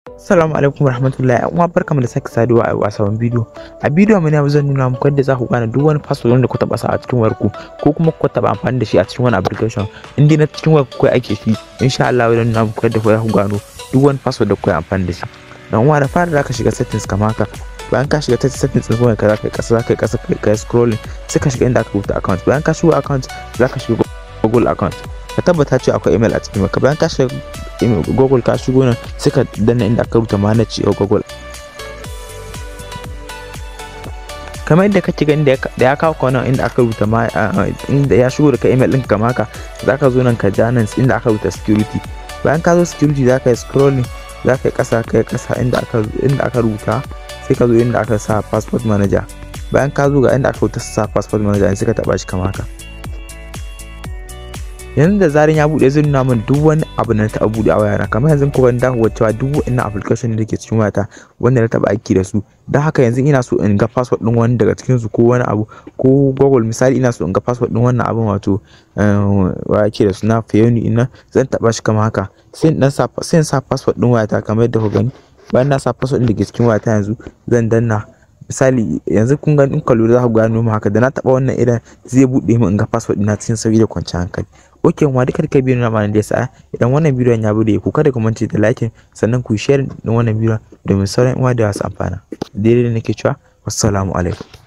Assalamu alaikum warahmatullahi uwa barkamu da sake saduwa a sabon bidiyo. A bidiyo mu ne zan nuna muku yadda za ku gane duk wani password wanda ku taba sa a cikin wayar ku ko kuma ku taba amfani da shi a cikin wani application. In dai na cikin wayar ku kai ake shi insha Allah zan nuna muku yadda za ku gano duk wani password da ku yi amfani da shi. Dan uwa da fara za ka shiga settings kamar haka. Bayan ka shiga settings din wayar ka za ka yi kasa za ka yi kasa ka yi scrolling sai ka shiga inda aka rubuta account. Bayan ka shiga account za ka shiga Google account. ka tabbata cewa akwai email a cikin ka bayan ka shiga google ka shigo nan sai ka danna inda aka rubuta manage a google kamar yadda kake gani da ya kawo ka nan inda aka rubuta ma inda ya shigo da ka email ɗinka kama haka za ka zo nan ka ja nan inda aka rubuta security bayan ka zo security za ka yi scrolling za ka yi ƙasa ka yi ƙasa inda aka inda aka rubuta sai ka zo inda aka sa passport manager bayan ka zo ga inda aka rubuta sa passport manager sai ka taɓa shi kama haka yanzu da zarin ya bude zai nuna min duk wani abu da na taɓa bude a wayana kamar yanzu ko ban dawo cewa duk wannan application da ke cikin wayata wanda na taɓa aiki da su don haka yanzu ina so in ga password din wani daga cikin su ko wani abu ko google misali ina so in ga password din wannan abin wato wa ke da suna fayoni ina zan taɓa shi kamar haka sai in sa sai in sa password din wayata kamar yadda ku gani bayan na sa password din da ke cikin wayata yanzu zan danna misali yanzu kun ga in ka lura za ku gano mu haka da na taba wannan idan zai bude mu in ga password ina cikin sauki da kwanciyar hankali ok ma duka duka bidiyon na da yasa idan wannan bidiyon ya bude ku kada ku mance da like sannan ku share din wannan bidiyon domin sauran uwa da wasu amfana daidai da nake cewa wassalamu alaikum